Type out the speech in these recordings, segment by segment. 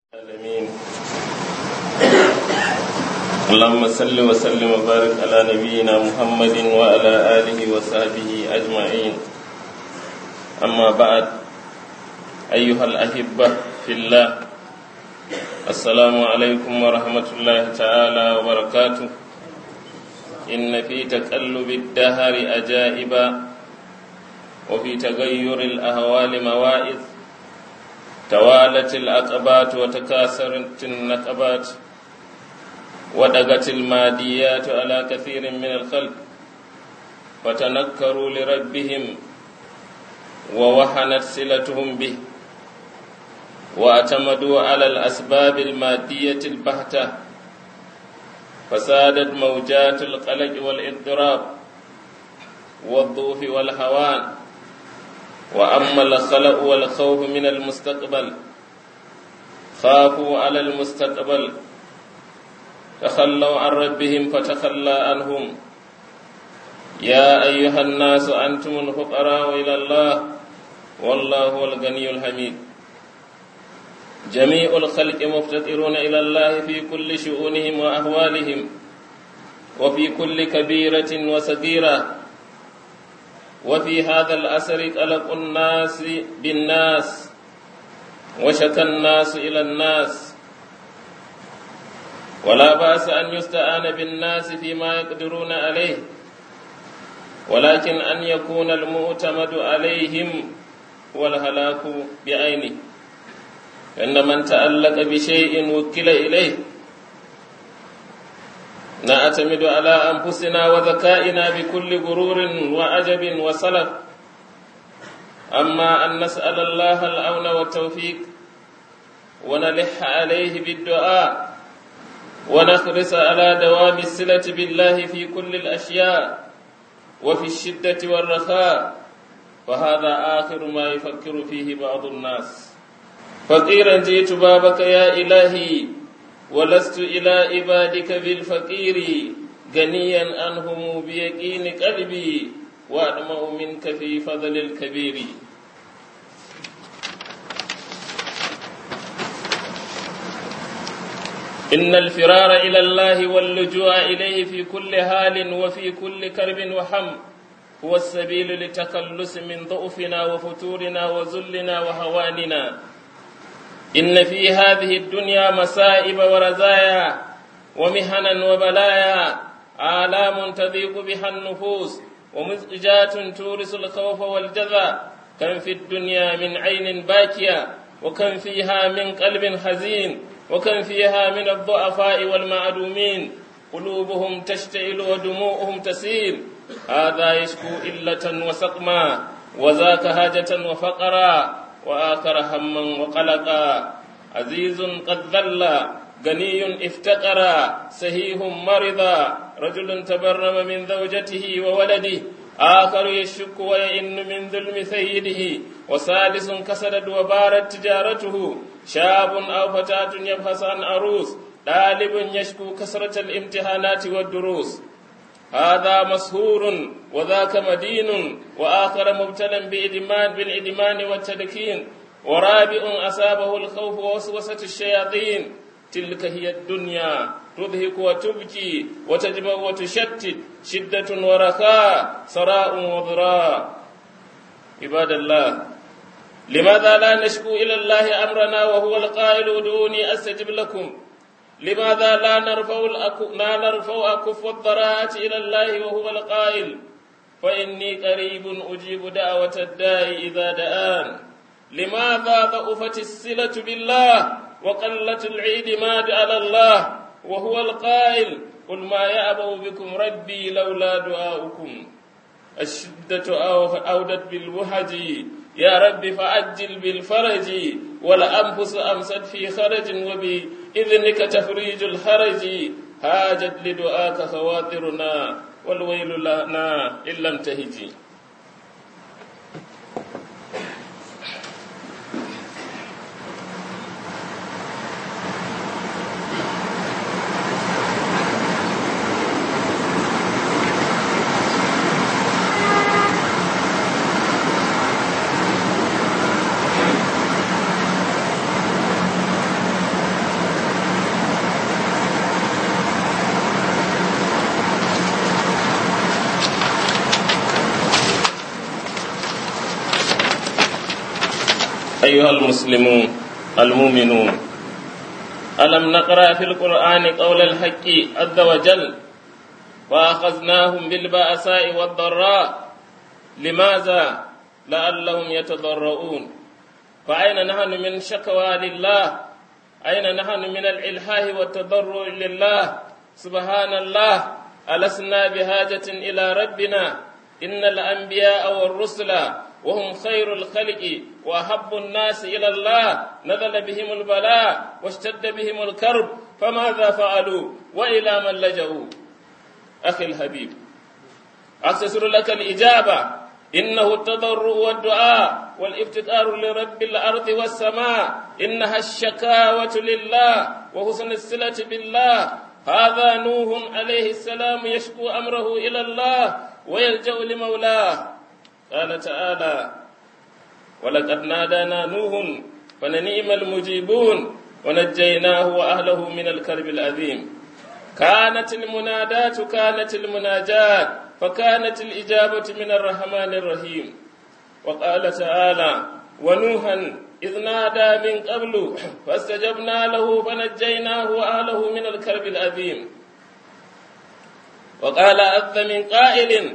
العالمين اللهم صل وسلم وبارك على نبينا محمد وعلى آله وصحبه أجمعين أما بعد أيها الأحبة في الله السلام عليكم ورحمة الله تعالى وبركاته إن في تقلب الدهر أجائبا وفي تغير الأهوال مواعظ توالت العقبات وتكاثرت النقبات ودقت الماديات على كثير من الخلق فتنكروا لربهم ووهنت صلتهم به واعتمدوا على الأسباب المادية البهتة فسادت موجات القلق والاضطراب والضعف والهوان وأما الخلق والخوف من المستقبل خافوا على المستقبل تخلوا عن ربهم فتخلى عنهم يا أيها الناس أنتم الفقراء إلى الله والله هو الغني الحميد جميع الخلق مفتقرون إلى الله في كل شؤونهم وأهوالهم وفي كل كبيرة وصغيرة وفي هذا الأثر قلق الناس بالناس وشكى الناس إلى الناس ولا بأس أن يستعان بالناس فيما يقدرون عليه ولكن أن يكون المعتمد عليهم والهلاك بعينه فإن من تألق بشيء وكل إليه نعتمد على أنفسنا وذكائنا بكل غرور وعجب وسلف أما أن نسأل الله الأون والتوفيق ونلح عليه بالدعاء ونخرس على دوام الصلة بالله في كل الأشياء وفي الشدة والرخاء فهذا آخر ما يفكر فيه بعض الناس فقيرا جئت بابك يا إلهي ولست إلى عبادك بالفقير غنيا عنهم بيقين قلبي وأدمع منك في فضل الكبير إن الفرار إلى الله واللجوء إليه في كل حال وفي كل كرب وحم هو السبيل للتخلص من ضعفنا وفتورنا وذلنا وهواننا إن في هذه الدنيا مصائب ورزايا ومهنا وبلايا آلام تضيق بها النفوس ومزعجات تورث الخوف والجذى كم في الدنيا من عين باكية وكم فيها من قلب حزين وكم فيها من الضعفاء والمعدومين قلوبهم تشتعل ودموعهم تسيل هذا يشكو إلة وسقما وذاك هاجة وفقرا وآخر هما وقلقا عزيز قد ذل غني افتقرا سهيه مرضا رجل تبرم من زوجته وولده آخر يشك ويئن من ظلم سيده وسادس كسدت وبارت تجارته شاب أو فتاة يبحث عن عروس طالب يشكو كسرة الامتحانات والدروس هذا مسهور وذاك مدين وآخر مبتلى بإدمان بالإدمان والتدكين ورابع أصابه الخوف ووسوسة الشياطين تلك هي الدنيا تضحك وتبكي وتجمع وتشتت شدة ورخاء سراء وضراء عباد الله لماذا لا نشكو إلى الله أمرنا وهو القائل ادعوني أستجب لكم لماذا لا نرفع لا نرفع أكف الضراعة إلى الله وهو القائل فإني قريب أجيب دعوة الداعي إذا دعان لماذا ضعفت الصلة بالله وقلت الاعتماد على الله وهو القائل قل ما يأبو بكم ربي لولا دعاؤكم الشدة أودت بالوهج يا رب فعجل بالفرج والأنفس أمست في خرج وبإذنك تفريج الحرج هاجت لدعاك خواطرنا والويل لنا إن لم تهجي أيها المسلمون المؤمنون ألم نقرأ في القرآن قول الحق عز وجل وأخذناهم بالبأساء والضراء لماذا لعلهم يتضرؤون فأين نحن من شكوى لله أين نحن من الإلحاه والتضرع لله سبحان الله ألسنا بحاجة إلى ربنا إن الأنبياء والرسل وهم خير الخلق وأحب الناس إلى الله نزل بهم البلاء واشتد بهم الكرب فماذا فعلوا وإلى من لجأوا أخي الحبيب أختصر لك الإجابة إنه التضرع والدعاء والافتقار لرب الأرض والسماء إنها الشكاوة لله وحسن الصلة بالله هذا نوح عليه السلام يشكو أمره إلى الله ويلجأ لمولاه قال تعالى ولقد نادانا نوح فننيم المجيبون ونجيناه وأهله من الكرب العظيم كانت المنادات كانت المناجات فكانت الإجابة من الرحمن الرحيم وقال تعالى ونوحا إذ نادى من قبل فاستجبنا له فنجيناه وأهله من الكرب العظيم وقال أذ من قائل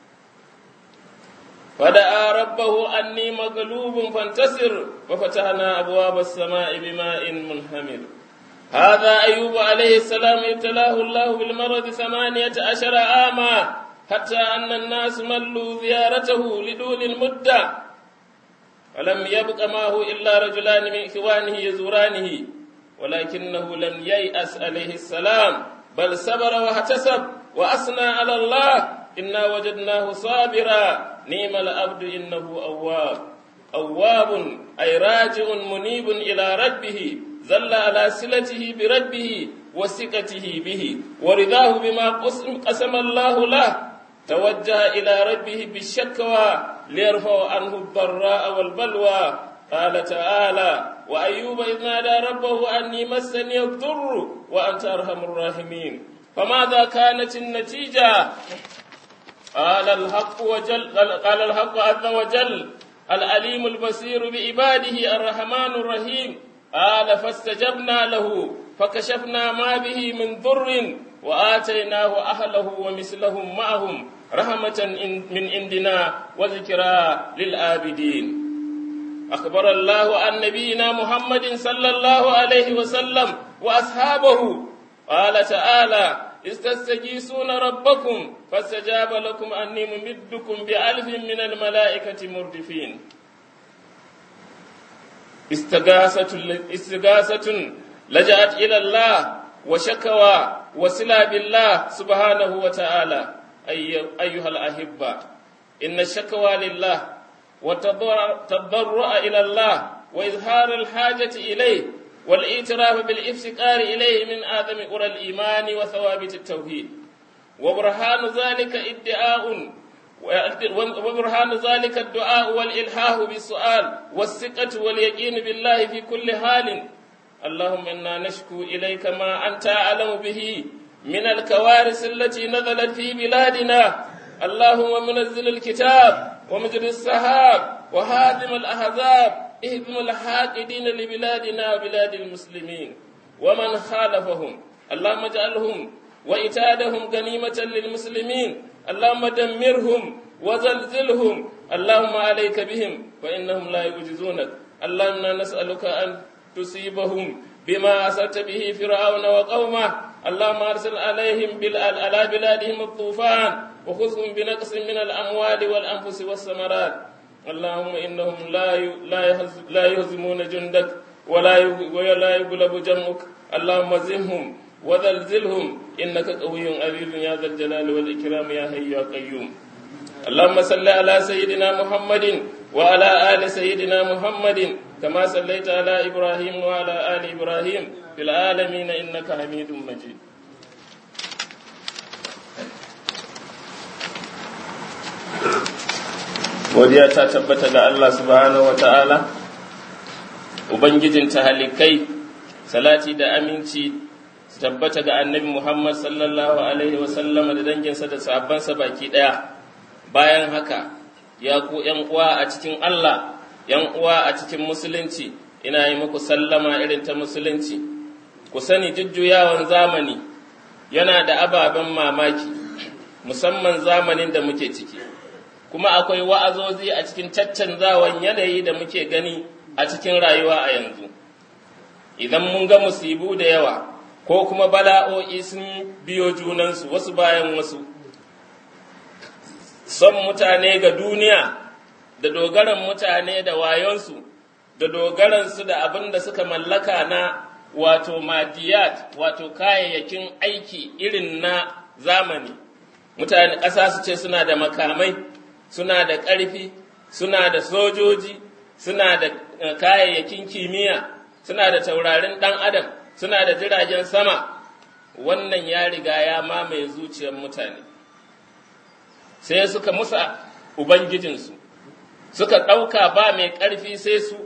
فدعا ربه أني مغلوب فانتصر وفتحنا أبواب السماء بماء منهمر هذا أيوب عليه السلام ابتلاه الله بالمرض ثمانية عشر عاما حتى أن الناس ملوا زيارته لدول المدة ولم يبق معه إلا رجلان من إخوانه يزورانه ولكنه لم ييأس عليه السلام بل صبر واحتسب وأثنى على الله إنا وجدناه صابرا نيم العبد إنه أواب أواب أي راجع منيب إلى ربه ظل على صلته بربه وثقته به ورضاه بما قسم الله له توجه إلى ربه بالشكوى ليرفع عنه الضراء والبلوى قال تعالى وأيوب إذ نادى ربه أني مسني الضر وأنت أرحم الراحمين فماذا كانت النتيجة قال الحق وجل قال الحق عز وجل العليم البصير بعباده الرحمن الرحيم قال فاستجبنا له فكشفنا ما به من ضر وآتيناه أهله ومثلهم معهم رحمة من عندنا وذكرى للآبدين أخبر الله عن نبينا محمد صلى الله عليه وسلم وأصحابه قال تعالى استستجيسون ربكم فاستجاب لكم أني ممدكم بألف من الملائكة مردفين استغاثة استغاثة لجأت إلى الله وشكوى وصلة بالله سبحانه وتعالى أي أيها الأحبة إن الشكوى لله والتضرع إلى الله وإظهار الحاجة إليه والاعتراف بالافتقار إليه من آدم أرى الإيمان وثوابت التوحيد وبرهان ذلك ادعاء وبرهان ذلك الدعاء والإلحاه بالسؤال والثقة واليقين بالله في كل حال اللهم إنا نشكو إليك ما أنت أعلم به من الكوارث التي نزلت في بلادنا اللهم منزل الكتاب ومجري السحاب وهادم الأحزاب اهدم الحاقدين لبلادنا وبلاد المسلمين ومن خالفهم اللهم اجعلهم وإتادهم غنيمة للمسلمين اللهم دمرهم وزلزلهم اللهم عليك بهم فإنهم لا يعجزونك اللهم نسألك أن تصيبهم بما أسرت به فرعون وقومه اللهم أرسل عليهم على بلادهم الطوفان وخذهم بنقص من الأموال والأنفس والثمرات اللهم إنهم لا لا لا يهزمون جندك ولا ولا يغلب جمعك اللهم زمهم وزلزلهم إنك قوي عزيز يا ذا الجلال والإكرام يا حي يا قيوم اللهم صل على سيدنا محمد وعلى آل سيدنا محمد كما صليت على إبراهيم وعلى آل إبراهيم في العالمين إنك حميد مجيد godiya ta tabbata ga Allah subhanahu wa ta'ala, Ubangijin halikai, salati da aminci su tabbata ga annabi Muhammad sallallahu Alaihi wasallam da danginsa da sahabbansa baki ɗaya. Bayan haka, ya ku ’yan uwa a cikin Allah, ‘yan uwa a cikin musulunci, ina yi muku sallama irin ta musulunci, ku sani jujjuyawan zamani yana da ababen mamaki, musamman zamanin da muke ciki, kuma akwai wa'azozi a cikin caccanzawan yanayi da muke gani a cikin rayuwa a yanzu. Idan mun ga musibu da yawa, ko kuma bala'o'i sun biyo junansu wasu bayan wasu. Son mutane ga duniya da dogaran mutane da wayonsu da dogaransu da abin da suka mallaka na wato madiyat wato kayayyakin aiki irin na zamani mutane ƙasa su ce suna da makamai suna da ƙarfi suna da sojoji suna da kayayyakin kimiyya suna da taurarin ɗan adam suna da jiragen sama wannan ya riga ya mamaye zuciyar mutane sai suka musa ubangijinsu suka ɗauka ba mai ƙarfi sai su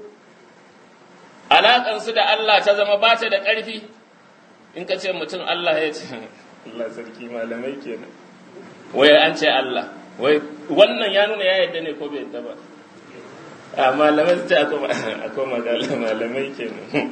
alaƙansu da Allah ta zama ba ta da ƙarfi in ka ce mutum Allah ya ce Allah sarki malamai kenan wai an ce Allah wai wannan ya nuna ya yadda ne ko bai yadda ba a malamai su ce akwai magana malamai kenan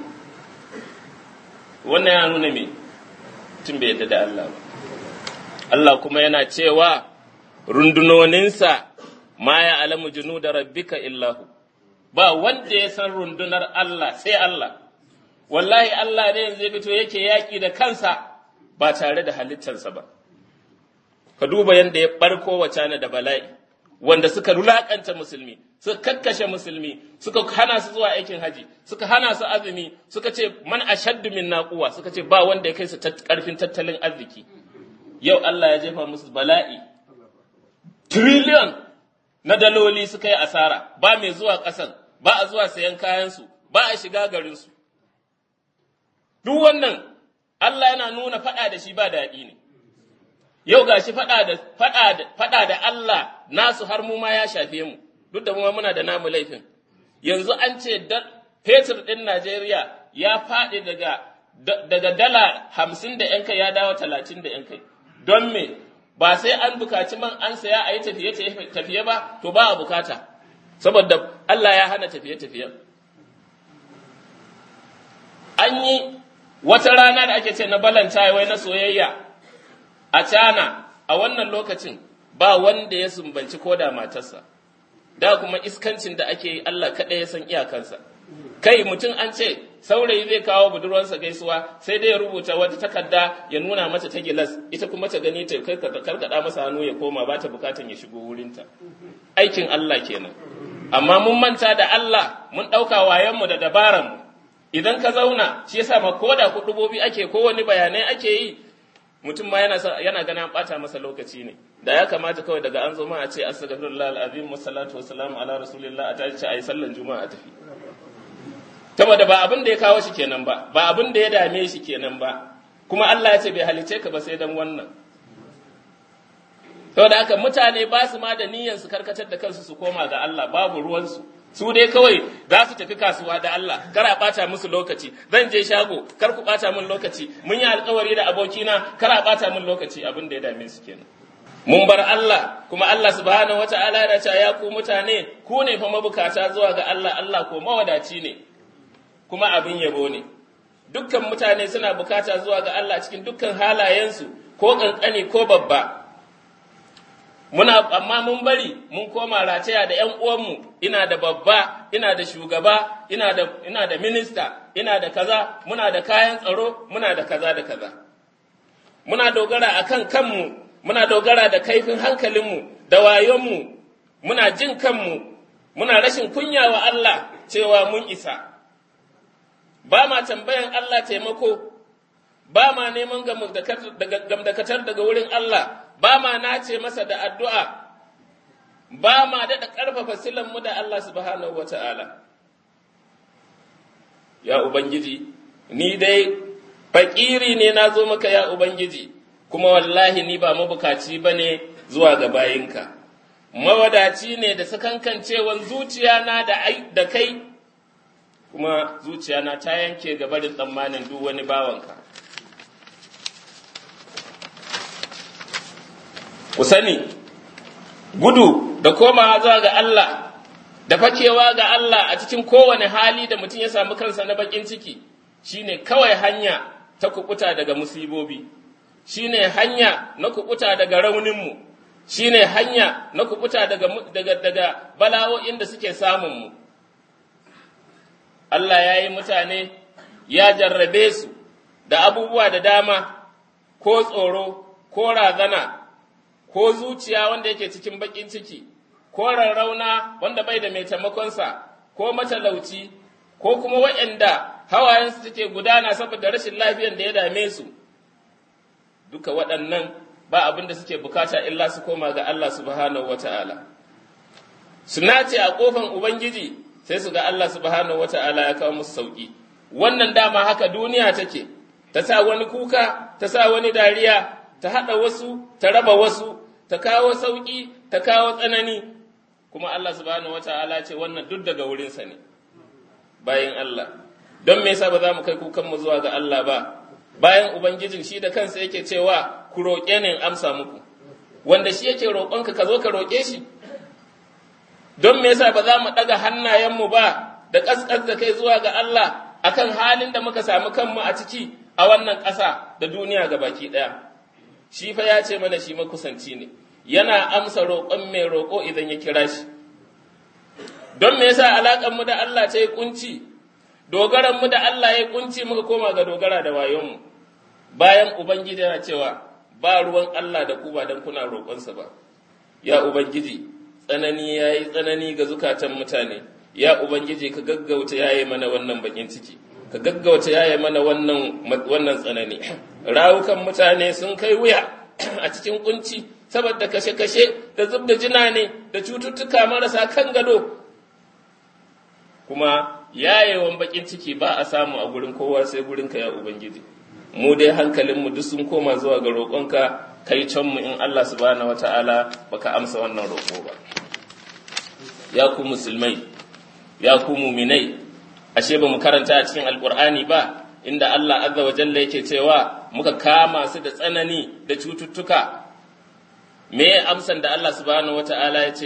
wannan ya nuna me tun bai yadda da Allah ba Allah kuma yana cewa rundunoninsa ma ya alamu junu da rabbika illahu ba wanda ya san rundunar Allah sai Allah wallahi Allah ne yanzu fito yake yaƙi da kansa ba tare da halittarsa ba ka duba yadda ya barko wacana da bala'i wanda suka rulakanta musulmi suka kakkashe musulmi suka hana su zuwa aikin haji suka hana su azumi suka ce man ashaddu min naquwa suka ce ba wanda ya kai su karfin tattalin arziki yau Allah ya jefa musu bala'i trillion na daloli suka yi asara ba mai zuwa ƙasar ba a zuwa sayan kayansu ba a shiga garinsu duk wannan Allah yana nuna faɗa da shi ba daɗi ne yau ga shi faɗa da Allah nasu har mu ma ya shafe mu duk da mu muna da namu laifin yanzu an ce fetur ɗin Najeriya ya faɗi daga daga dala hamsin da ‘yan kai ya dawo talatin da ‘yan kai don me ba sai an bukaci man an saya a yi tafiye ba to ba a bukata saboda Allah ya hana tafiye-tafiye an yi wata rana da ake ce na balanta wai na soyayya a cana a wannan lokacin ba wanda ya sumbanci koda matarsa da kuma iskancin da ake yi Allah kaɗai ya san iyakansa kai mutum an ce saurayi zai kawo budurwarsa gaisuwa sai dai ya rubuta wata takarda ya nuna mata ta gilas ita kuma ta gani ta karkada masa hannu ya koma ba ta bukatan ya shigo wurinta aikin Allah kenan amma mun manta da Allah mun ɗauka wayanmu da dabaranmu idan ka zauna shi yasa ma ko da kuɗubobi ake ko wani bayanai ake yi mutum ma yana yana ganin ɓata masa lokaci ne da ya kamata kawai daga an zo ma a ce astaghfirullah alazim wa salatu wa salam ala rasulillah a tashi a yi sallan juma'a a tafi saboda ba abin da ya kawo shi kenan ba ba abin da ya dame shi kenan ba kuma Allah ya ce bai halice ka ba sai dan wannan saboda haka mutane ba su ma da niyyar su karkatar da kansu su koma ga Allah babu ruwansu su dai kawai za su tafi kasuwa da Allah kar a bata musu lokaci zan je shago kar ku bata min lokaci mun yi alkawari da abokina kar a bata min lokaci abin da ya dame su kenan mun bar Allah kuma Allah subhanahu wata'ala ya ce ya ku mutane ku ne fa mabukata zuwa ga Allah Allah ko mawadaci ne kuma abin yabo ne dukkan mutane suna bukata zuwa ga Allah cikin dukkan halayensu ko kankani ko babba muna amma mun bari mun koma rataya da ƴan uwanmu ina da babba ina da shugaba ina da ina da minista ina da kaza muna da kayan tsaro muna da kaza da kaza muna dogara akan kanmu muna dogara da kaifin hankalinmu da wayonmu muna jin kanmu muna rashin kunya wa Allah cewa mun isa ba ma tambayan Allah taimako ba ma neman gamdakatar daga wurin Allah ba ma nace masa da addu'a ba ma daɗa ƙarfafa silanmu da Allah subhanahu wa ta'ala ya Ubangiji ni dai faƙiri ne na zo maka ya Ubangiji kuma wallahi ni ba mabukaci ba ne zuwa ga bayinka mawadaci ne da sakankancewan zuciya na da kai kuma zuciyana ta yanke ga barin tsammanin duk wani bawanka. Ku sani, gudu da komawa zuwa ga Allah da fakewa ga Allah a cikin kowane hali da mutum ya samu kansa na bakin ciki shine kawai hanya ta kubuta daga musibobi shine hanya na kubuta daga rauninmu shine hanya na kubuta daga, daga, daga bala'o'in da suke samunmu Allah ya yi mutane ya jarrabe su da abubuwa da dama ko tsoro ko razana ko zuciya wanda yake cikin bakin ciki ko rarrauna wanda bai da mai taimakonsa ko matalauci ko kuma waɗanda hawayensu take gudana saboda rashin lafiyar da ya dame su duka waɗannan ba abin da suke bukata illa su koma ga Allah subhanahu wata'ala su nace a ƙofan ubangiji sai su ga Allah subhanahu wata'ala ya kawo musu sauki wannan dama haka duniya take ta sa wani kuka ta sa wani dariya ta haɗa wasu ta raba wasu ta kawo sauki ta kawo tsanani kuma Allah subhanahu wata'ala ce wannan duk daga wurinsa ne bayan Allah don me yasa ba za mu kai kukanmu zuwa ga Allah ba bayan ubangijin shi da kansa yake cewa ku roƙe ni in amsa muku wanda shi yake roƙonka ka zo ka roƙe shi don me yasa ba za mu ɗaga hannayenmu ba da ƙasƙas da kai zuwa ga Allah akan halin da muka samu kanmu a ciki a wannan ƙasa da duniya ga baki ɗaya shi fa ya ce mana shi makusanci ne yana amsa roƙon mai roƙo idan ya kira shi don me yasa alaƙar mu da Allah ta yi kunci dogaran mu da Allah ya kunci muka koma ga dogara da wayonmu bayan ubangiji yana cewa ba ruwan Allah da ku ba dan kuna roƙonsa ba ya ubangiji tsanani yayi tsanani ga zukatan mutane ya ubangiji ka gaggauta yaye mana wannan bakin ciki ka gaggauta yaye mana wannan wannan tsanani rawukan mutane sun kai wuya a cikin kunci saboda kashe-kashe da zub da jina ne da cututtuka marasa kan gado kuma yayewan bakin ciki ba a samu a gurin kowa sai gurinka ya ubangiji mu dai hankalinmu duk sun koma zuwa ga roƙonka kai can mu in Allah subhanahu wata'ala baka amsa wannan roƙo ba ya ku musulmai ya ku muminai ashe ba mu karanta a cikin alkur'ani ba inda Allah azza wa jalla yake cewa muka kama su da tsanani da cututtuka me amsan da Allah subhanahu wata'ala ya ce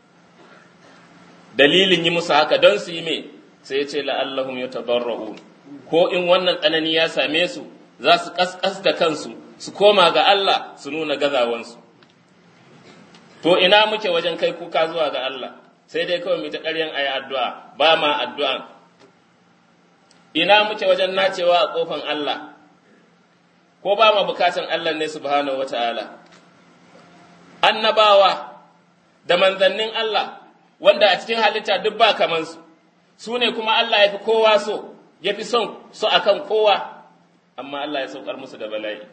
dalilin yi musu haka don su yi me sai ya ce la'allahum yatabarra'un ko in wannan tsanani ya same su za su kaskas da kansu su koma ga Allah su nuna gazawansu to ina muke wajen kai kuka zuwa ga Allah sai dai kawai mu ta ƙaryan ayi addu'a ba ma addu'a ina muke wajen nacewa a kofan Allah ko ba ma bukatan Allah ne subhanahu wata'ala annabawa da manzannin Allah wanda a cikin halitta duk ba kamansu su ne kuma Allah ya fi kowa so ya fi son su akan kowa amma Allah ya saukar musu da bala'i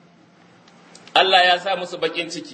Allah ya sa musu bakin ciki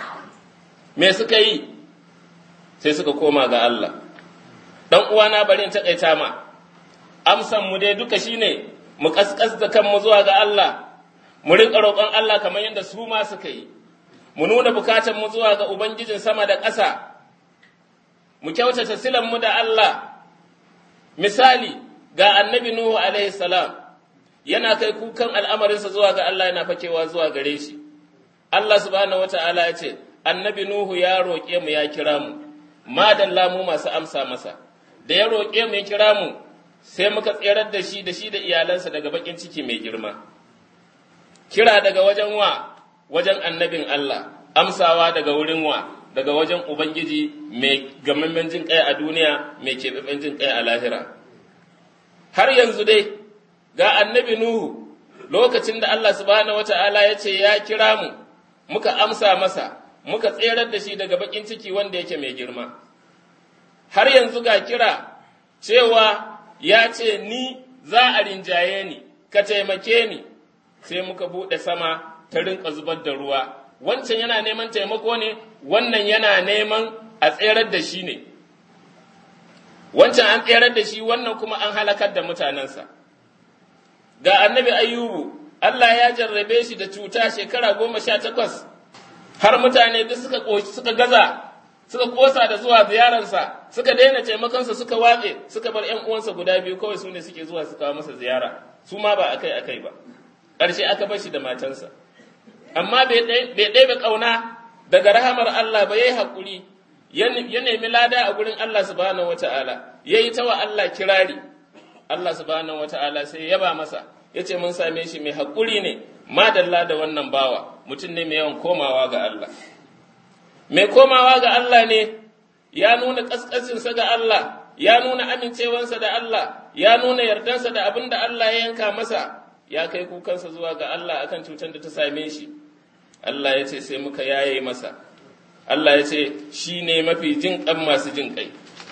me suka yi sai suka koma ga Allah dan uwana bari in takaita ma amsan mu dai duka shine mu kaskas da kanmu zuwa ga Allah mu rinka roƙon Allah kamar yadda su ma suka yi mu nuna bukatan mu zuwa ga ubangijin sama da ƙasa mu kyautata silan mu da Allah misali ga annabi Nuhu alaihi salam yana kai kukan al'amarinsa zuwa ga Allah yana fakewa zuwa gare shi Allah subhanahu wata'ala ya ce annabi Nuhu ya roƙe mu ya kira mu madalla mu masu amsa masa da ya roƙe mu ya kira mu sai muka tserar da shi da shi da iyalansa daga bakin ciki mai girma kira daga wajen wa wajen annabin Allah amsawa daga wurin wa daga wajen ubangiji mai gamammen jin kai a duniya mai keɓaɓɓen jin kai a lahira har yanzu dai ga annabi Nuhu lokacin da Allah subhanahu wata'ala ya ce ya kira mu muka amsa masa muka tserar da shi daga bakin ciki wanda yake mai girma har yanzu ga kira cewa ya ce ni za a rinjaye ni ka taimake ni sai muka buɗe sama ta rinka zubar da ruwa wancan yana neman taimako ne wannan yana neman a tserar da shi ne wancan an tserar da shi wannan kuma an halakar da mutanensa ga annabi ayyubu Allah ya jarrabe shi da cuta shekara goma sha takwas har mutane duk suka suka gaza suka kosa da zuwa ziyararsa suka daina taimakonsa suka watse suka bar ƴan uwansa guda biyu kawai su ne suke zuwa su kawo masa ziyara su ma ba akai akai ba ƙarshe aka bar shi da matansa amma bai ɗebe ƙauna daga rahamar Allah ba yayi haƙuri ya nemi lada a gurin Allah subhanahu wata'ala ya yi ta wa Allah kirari Allah subhanahu wata'ala sai ya ba masa ya ce mun same shi mai haƙuri ne madalla da wannan bawa mutum ne mai yawan komawa ga Allah mai komawa ga Allah ne ya nuna ƙasƙasinsa ga Allah ya nuna amincewansa da Allah ya nuna yardansa da abin da Allah ya yanka masa ya kai kukansa zuwa ga Allah akan cutar da ta same shi Allah ya ce sai muka yaye masa Allah ya ce shi ne mafi jin ƙan masu jin ƙai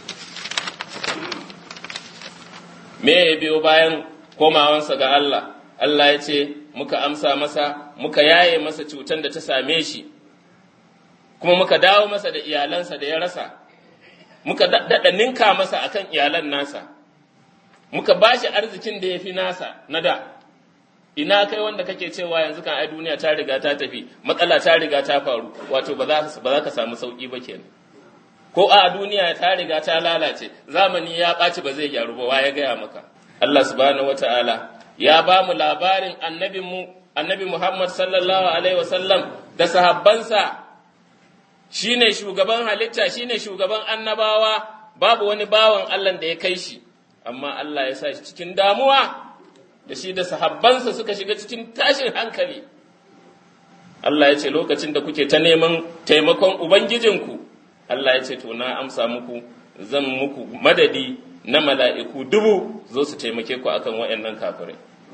me ya biyo bayan komawansa ga Allah Allah ya ce muka amsa masa muka yaye masa cutar da ta same shi kuma muka dawo masa da iyalansa da ya rasa muka daɗa ninka masa akan iyalan nasa muka ba shi arzikin da ya fi nasa na da ina kai wanda kake cewa yanzu kan ai duniya ta riga ta tafi matsala ta riga ta faru wato ba za ka samu sauki ba kenan ko a duniya ta riga ta lalace zamani ya ɓaci ba zai gyaru ba wa ya gaya maka Allah subhanahu wata'ala ya ba mu labarin annabinmu annabi Muhammad sallallahu alaihi wasallam da sahabbansa shine shugaban halitta shine shugaban annabawa babu wani bawan Allah da ya kai shi amma Allah ya sa shi cikin damuwa da shi da sahabbansa suka shiga cikin tashin hankali Allah ya ce lokacin da kuke ta neman taimakon ubangijinku Allah ya ce to na amsa muku zan muku madadi na mala'iku dubu zo su taimake ku akan waɗannan kafirai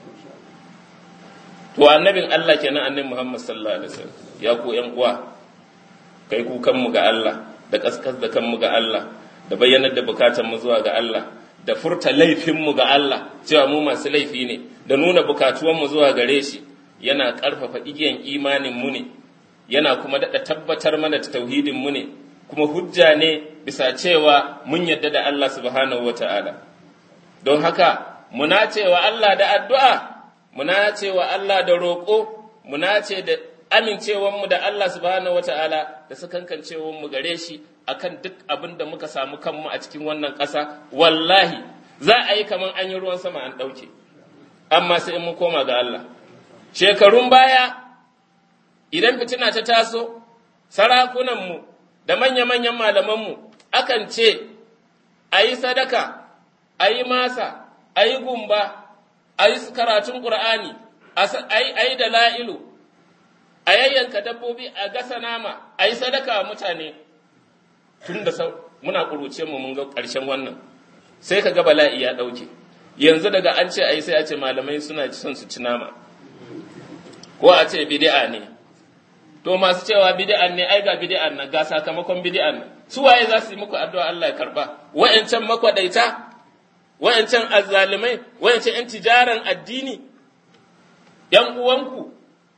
to annabin Allah kenan annabi Muhammad sallallahu alaihi wasallam ya ku ƴan uwa kai kukanmu ga Allah da kaskas da kanmu ga Allah da bayyanar da bukatanmu zuwa ga Allah da furta laifinmu ga Allah cewa mu masu laifi ne da nuna bukatuwanmu zuwa gare shi yana ƙarfafa igiyan imaninmu ne yana kuma daɗa tabbatar mana da tauhidinmu ne kuma hujja ne bisa cewa mun yadda da Allah subhanahu wa ta'ala don haka muna cewa Allah da addu'a muna cewa Allah da roƙo muna ce da amincewanmu da Allah subhanahu wata'ala da sakankancewanmu gare shi akan duk abin da muka samu kanmu a cikin wannan ƙasa wallahi za a yi kamar an yi ruwan sama an ɗauke amma sai in mu koma ga Allah shekarun baya idan fitina ta taso sarakunanmu da manya-manyan malamanmu akan ce a yi sadaka a yi masa a yi gumba a yi karatun ƙur'ani a yi da la'ilu a yayyanka dabbobi a gasa nama a yi sadaka wa mutane tun da muna ƙuruce mu mun ga ƙarshen wannan sai ka ga bala'i ya ɗauke yanzu daga an ce a yi sai a ce malamai suna son su ci nama ko a ce bid'a ne to masu cewa bid'an ne ai ga bid'an nan ga sakamakon bid'an nan su waye za su yi muku addu'a Allah ya karba wayancan makwadaita wayancan azzalimai wayancan yan tijaran addini yan uwanku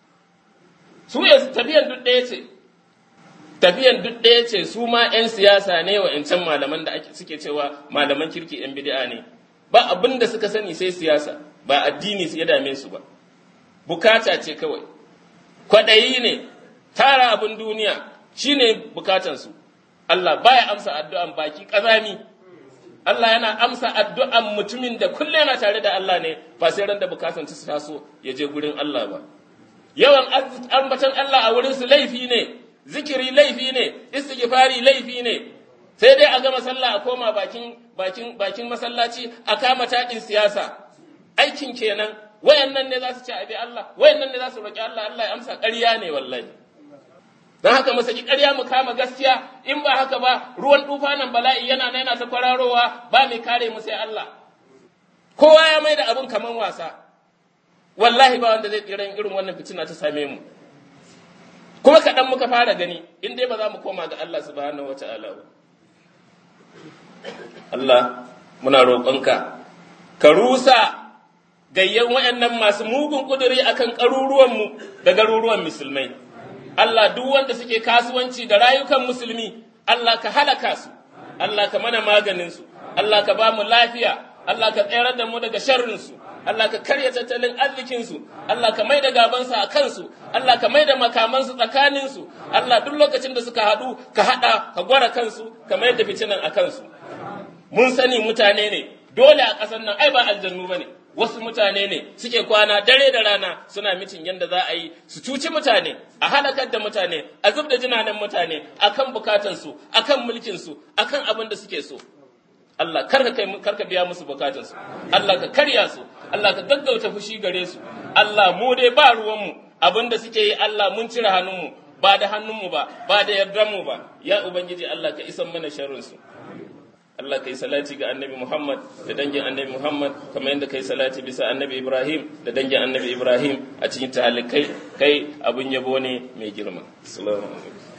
su ya tafiyan duk ɗaya ce tafiyan duk ɗaya ce su ma yan siyasa ne wayancan malaman da suke cewa malaman kirki yan bid'a ne ba abin da suka sani sai siyasa ba addini ya dame su ba bukata ce kawai kwaɗayi ne tara abin duniya shine bukatansu Allah baya amsa addu'an baki ƙazami Allah yana amsa addu'an mutumin da kullum yana tare da Allah ne ba sai ran da bukatan ta taso ya je gurin Allah ba yawan ambatan Allah a wurin su laifi ne zikiri laifi ne istighfari laifi ne sai dai a gama sallah a koma bakin bakin bakin masallaci a kama taɗin siyasa aikin kenan wayannan ne za su ci abi Allah wayannan ne za su roki Allah Allah ya amsa ƙarya ne wallahi don haka mu saki ƙarya mu kama gaskiya in ba haka ba ruwan tufanin bala'i yana na yana ta kwararowa ba mai kare mu sai Allah kowa ya mai da abin kaman wasa wallahi ba wanda zai tsira irin wannan fitina ta same mu kuma kaɗan muka fara gani in dai ba za mu koma ga Allah subhanahu wa ta'ala ba Allah muna roƙonka ka rusa gayyan waɗannan masu mugun ƙuduri akan ƙaruruwanmu da garuruwan musulmai. Allah duk wanda suke kasuwanci da rayukan musulmi, Allah ka halaka su, Allah ka mana maganinsu, Allah ka ba mu lafiya, Allah ka tsayar da mu daga sharrinsu, Allah ka karya tattalin arzikinsu, Allah ka mai da gabansu a kansu, Allah ka mai da makamansu tsakaninsu, Allah duk lokacin da suka haɗu ka haɗa ka gwara kansu, ka mai da fitinan a kansu. Mun sani mutane ne, dole a ƙasar nan ai ba aljannu ba ne. wasu mutane ne suke kwana dare da rana suna mitin yadda za a yi su cuci mutane a halakar da mutane a zub da jinanen mutane akan bukatansu akan mulkinsu akan abin da suke so Allah karka kai karka biya musu bukatansu Allah ka karya su Allah ka gaggauta fushi gare su Allah mu dai ba ruwanmu abin da suke yi Allah mun cire hannunmu ba da hannunmu ba ba da yardanmu ba ya ubangiji Allah ka isan mana sharrinsu Allah ka yi salati ga annabi Muhammad da dangin annabi Muhammad kamar yadda ka yi salati bisa annabi Ibrahim da dangin annabi Ibrahim a cikin talikai kai abin yabo ne mai girma. Assalamu alaikum.